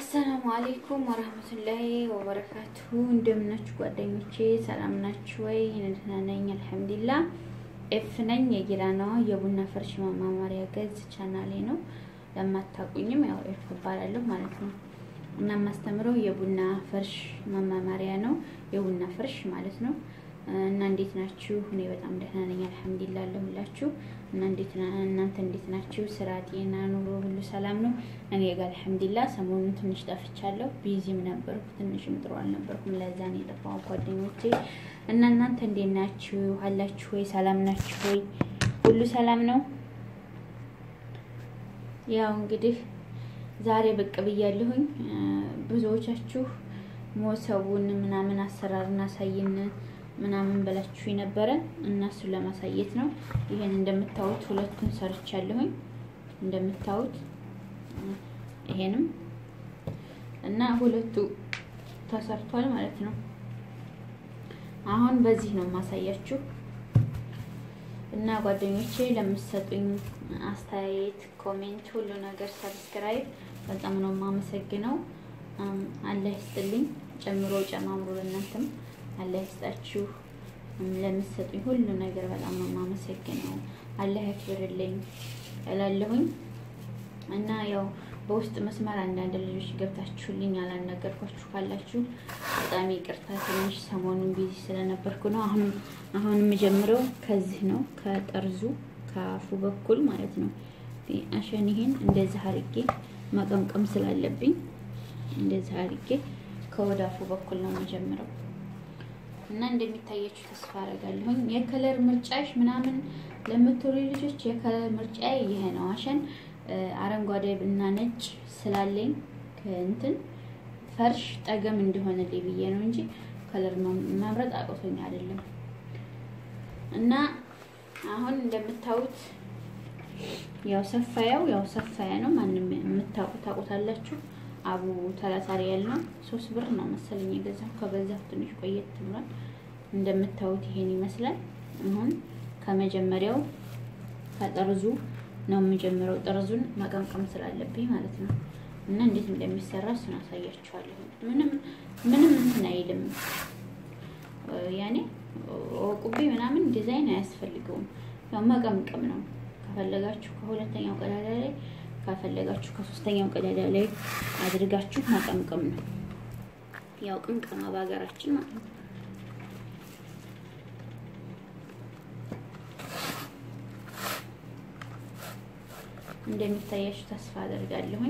አሰላሙ አሌይኩም ወረህመቱላሂ ወበረካቱሁ። እንደምናችሁ ጓደኞቼ ሰላም ናችሁ ወይ? ደህና ነኝ አልሐምዱሊላህ። ኤፍ ነኝ የጊራናዋ የቡና ፈርሽ ማማማሪያ ገዝ ቻናሌ ነው። ለማታውቁኝም ያው ኤፍ እባላለሁ ማለት ነው እና የማስተምረው የቡና ፈርሽ ማማማሪያ ነው። የቡና ፈርሽ ማለት ነው። እና እንዴት ናችሁ? እኔ በጣም ደህና ነኝ አልሐምዱሊላህ አለሁላችሁ። እና እንዴት እናንተ እንዴት ናችሁ? ስራ፣ ጤና፣ ኑሮ ሁሉ ሰላም ነው? እኔ ጋር አልሐምዱሊላህ። ሰሞኑን ትንሽ ጠፍቻለሁ፣ ቢዚም ነበርኩ፣ ትንሽም ጥሩ አልነበርኩም። ለዛ ነው የጠፋው ጓደኞቼ። እና እናንተ እንዴት ናችሁ? አላችሁ ወይ? ሰላም ናችሁ ወይ? ሁሉ ሰላም ነው? ያው እንግዲህ ዛሬ ብቅ ብያለሁኝ። ብዙዎቻችሁ ሞሰቡን ምናምን አሰራርና አሳይን ምናምን ብላችሁ የነበረ እና እሱን ለማሳየት ነው። ይሄን እንደምታዩት ሁለቱን ሰርቻለሁኝ። እንደምታዩት ይሄንም እና ሁለቱ ተሰርቷል ማለት ነው። አሁን በዚህ ነው የማሳያችሁ እና ጓደኞቼ ለምትሰጡኝ አስተያየት፣ ኮሜንት፣ ሁሉ ነገር ሰብስክራይብ በጣም ነው የማመሰግነው። አላህ ይስጥልኝ፣ ጨምሮ ጨማምሮ ለእናንተም አላህ ይስጣችሁ። ለምትሰጡኝ ሁሉ ነገር በጣም ነው የማመሰግነው። አላህ ያክብርልኝ እላለሁኝ እና ያው በውስጥ መስመር አንዳንድ ልጆች ገብታችሁልኝ ያላናገርኳችሁ ካላችሁ በጣም ይቅርታ። ትንሽ ሰሞኑን ቢዚ ስለነበርኩ ነው። አሁን አሁን የምጀምረው ከዚህ ነው ከጠርዙ ከአፉ በኩል ማለት ነው። አሸን ይሄን እንደዚህ አርጌ መቀምቀም ስላለብኝ እንደዚህ አርጌ ከወዳፉ በኩል ነው የምጀምረው እና እንደሚታያችሁ ተስፋ አደርጋለሁኝ። የከለር ምርጫሽ ምናምን ለምትወሉ ልጆች የከለር ምርጫ ይሄ ነው። አሸን አረንጓዴ እና ነጭ ስላለኝ ከእንትን ፈርሽ ጠገም እንዲሆንልኝ ብዬ ነው እንጂ ከለር መምረጥ አቅቶኝ አይደለም። እና አሁን እንደምታዩት ያው ሰፋያው ያው ሰፋያ ነው። ማንም የምታውቁት ታውቁታላችሁ። አቡ ሰላሳ ሪያል ነው። ሶስት ብር ነው መሰለኝ የገዛው። ከገዛሁ ትንሽ ቆየት ብሏል። እንደምታዩት ይሄን ይመስላል። አሁን ከመጀመሪያው ከጠርዙ ነው የምጀምረው። ጠርዙን መቀምቀም ስላለብኝ ማለት ነው። እና እንዴት እንደሚሰራ እሱን አሳያችኋለሁ። ምንም ምንም እንትን አይልም። ያኔ ወቁቤ ምናምን ዲዛይን አያስፈልገውም። ያው መቀምቀም ነው። ከፈለጋችሁ ከሁለተኛው ቀዳዳ ላይ ካፈለጋችሁ ከሶስተኛው ቀዳዳ ላይ አድርጋችሁ መቀምቀም ነው። ያው ቅምቀማ በሀገራችን ማለት ነው። እንደሚታያችሁ ተስፋ አደርጋለሁኝ።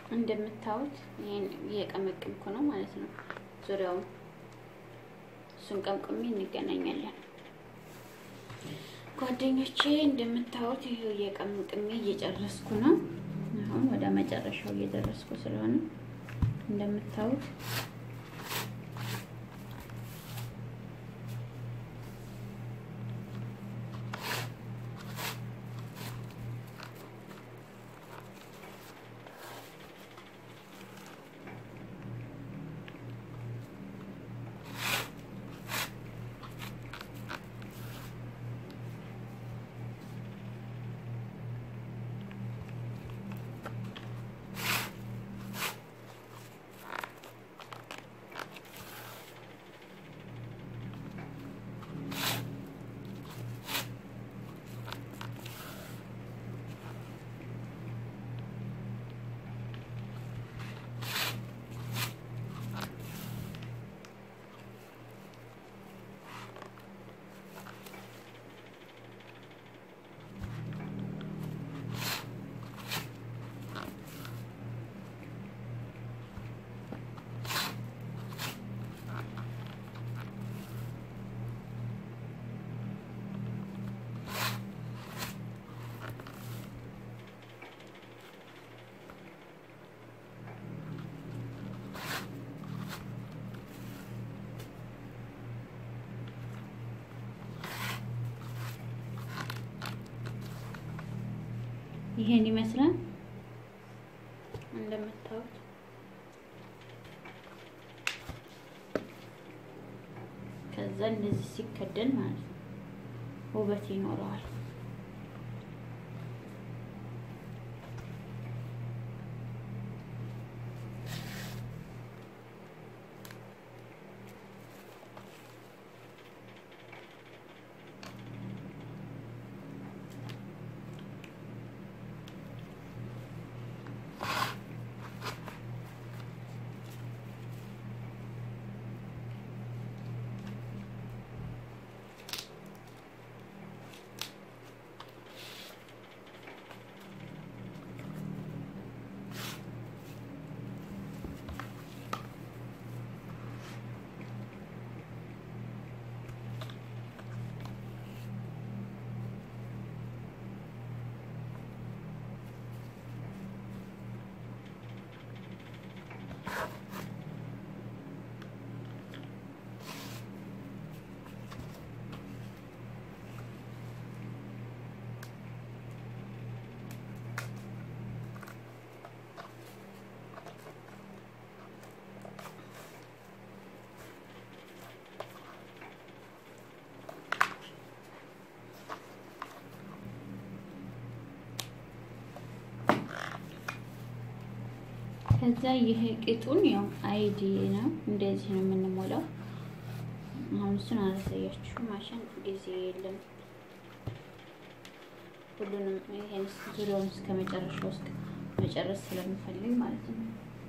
እንደምታዩት ይሄን እየቀመቅምኩ ነው ማለት ነው። ዙሪያውን እሱን ቀምቅሜ እንገናኛለን ጓደኞቼ። እንደምታዩት ይሄው እየቀምቅሜ እየጨረስኩ ነው። አሁን ወደ መጨረሻው እየደረስኩ ስለሆነ እንደምታዩት ይሄን ይመስላል እንደምታዩት። ከዛ እንደዚህ ሲከደን ማለት ነው ውበት ይኖረዋል። ከዛ ይሄ ቂጡን ያው አይዲ ነው፣ እንደዚህ ነው የምንሞላው። አሁን እሱን አላሳያችሁ ማሽን ጊዜ የለም። ሁሉንም ይሄን ዙሪያውን እስከ መጨረሻው እስከ መጨረስ ስለምፈልግ ማለት ነው።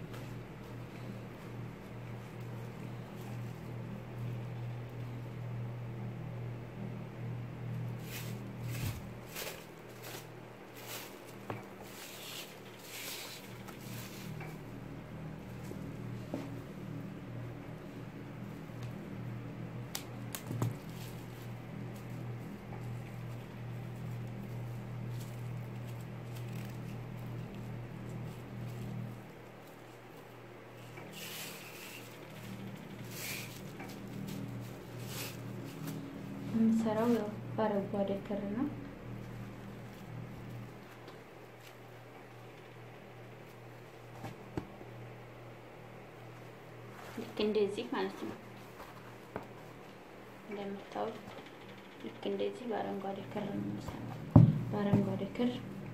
የምሰራው ያው በአረንጓዴ ክር ነው። ልክ እንደዚህ ማለት ነው። እንደምታዩት ልክ እንደዚህ በአረንጓዴ ክር ነው የምሰራው። በአረንጓዴ ክር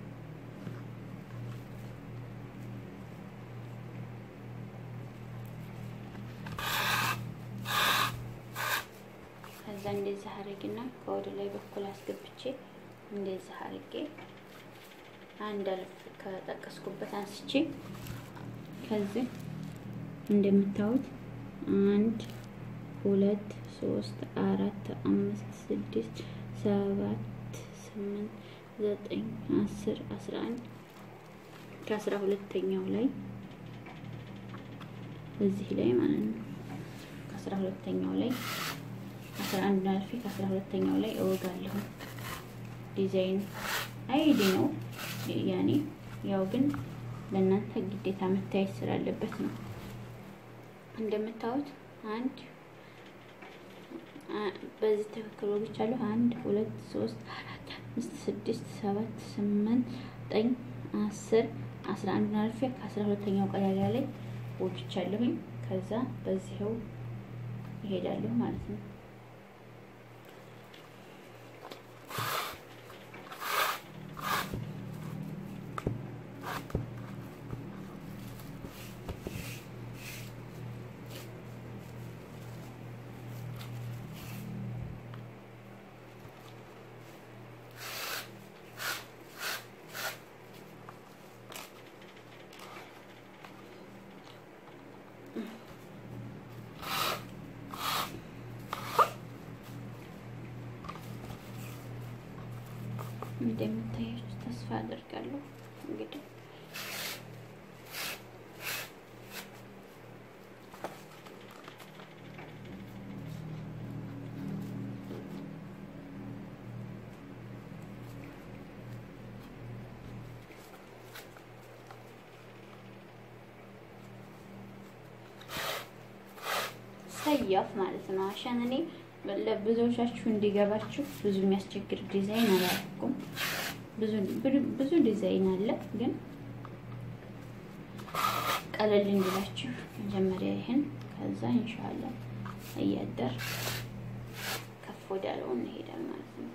ከዛ እንደዚህ አድርግና ከወደ ላይ በኩል አስገብቼ እንደዚህ አድርጌ አንድ አልፍ ከጠቀስኩበት አንስቼ ከዚህ እንደምታዩት አንድ ሁለት ሶስት አራት አምስት ስድስት ሰባት ስምንት ዘጠኝ አስር አስራ አንድ ከአስራ ሁለተኛው ላይ እዚህ ላይ ማለት ነው። ከአስራ ሁለተኛው ላይ አስራ አንድ አልፌ ከአስራ ሁለተኛው ላይ እወጋለሁ። ዲዛይን አይዲ ነው ያኔ ያው ግን ለእናንተ ግዴታ መታየት ስላለበት ነው። እንደምታዩት አንድ በዚህ ትክክል ወግቻለሁ። አንድ ሁለት ሶስት አራት አምስት ስድስት ሰባት ስምንት ዘጠኝ አስር አስራ አንድ አልፌ ከአስራ ሁለተኛው ቀዳዳ ላይ ወግቻለሁኝ። ከዛ በዚህው ይሄዳለሁ ማለት ነው። እንደምታያችሁ ተስፋ አደርጋለሁ። እንግዲህ ሰያፍ ማለት ነው። አሻን እኔ ለብዙዎቻችሁ እንዲገባችሁ ብዙ የሚያስቸግር ዲዛይን አላደረኩም። ብዙ ዲዛይን አለ፣ ግን ቀለል እንዲላችሁ መጀመሪያ ይህን ከዛ ኢንሻአላ እያደር ከፍ ወዳለው እንሄዳል ማለት ነው።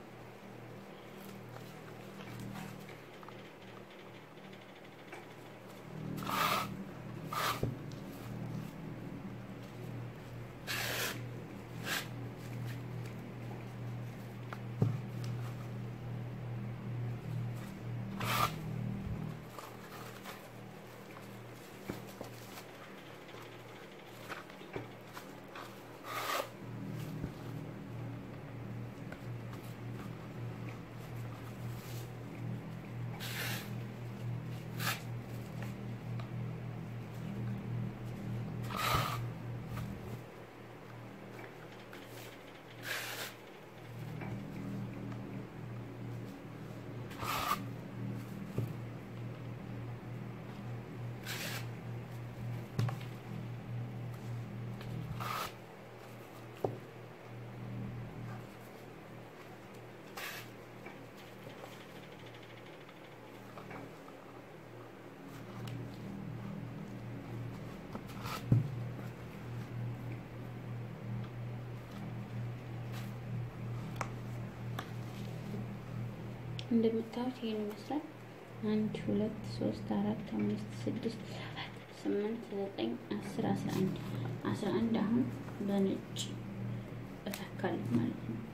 እንደምታዩት ይሄን ይመስላል። አንድ ሁለት ሶስት አራት አምስት ስድስት ሰባት ስምንት ዘጠኝ አስር አስራ አንድ አስራ አንድ አሁን በነጭ እተካለሁ ማለት ነው።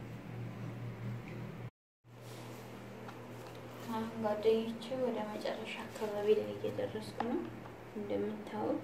አሁን ጓደኞቼ ወደ መጨረሻ አካባቢ ላይ እየደረስኩ ነው። እንደምታዩት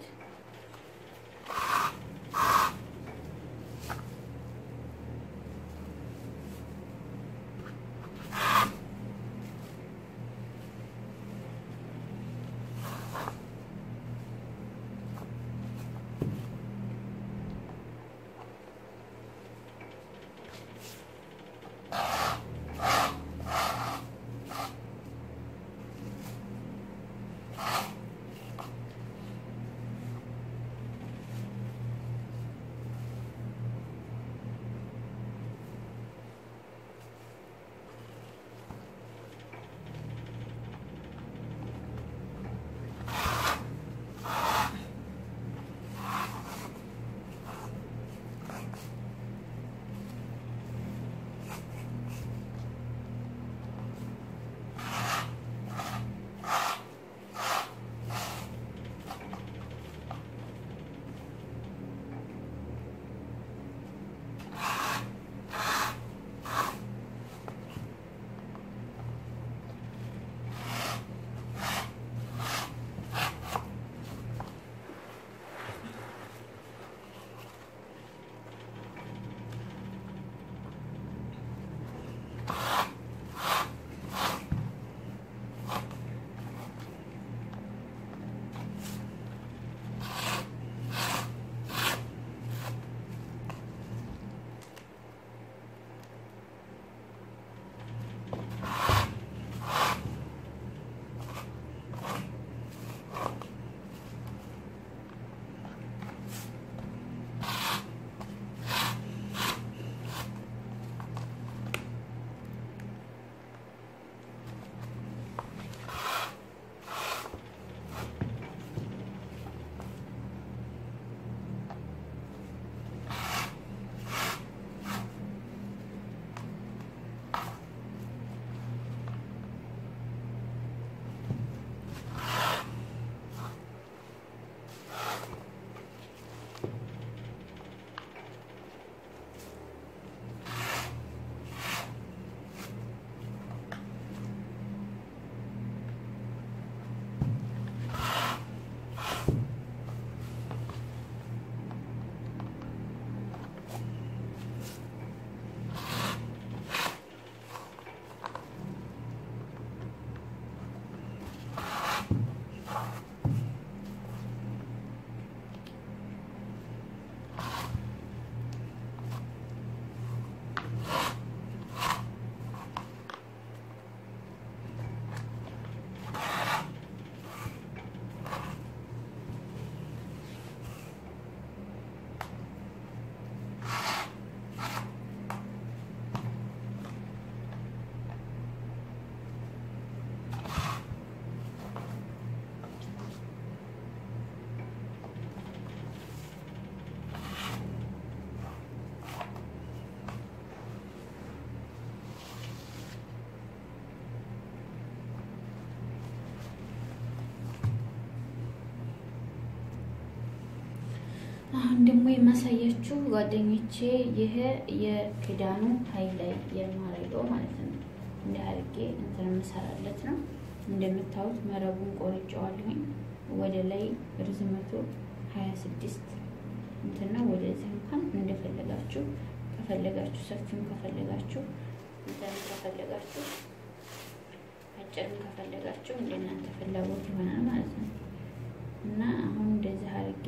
አሁን ደግሞ የማሳያችሁ ጓደኞቼ ይሄ የክዳኑ ሀይ ላይ የማረገው ማለት ነው። እንደ አድርጌ እንትን የምሰራለት ነው። እንደምታዩት መረቡን ቆርጬዋለሁኝ። ወደ ላይ ርዝመቱ ሀያ ስድስት እንትን ነው። ወደዚህ እንኳን እንደፈለጋችሁ ከፈለጋችሁ ሰፊም ከፈለጋችሁ እንትን ከፈለጋችሁ አጭርም ከፈለጋችሁ እንደናንተ ፍላጎት ይሆናል ማለት ነው። እና አሁን እንደዚህ አድርጌ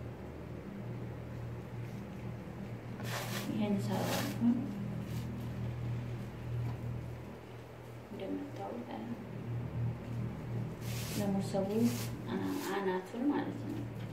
ይሄን ሰራሁ እንደምታዩት ለሞሰቡ አናቱን ማለት ነው።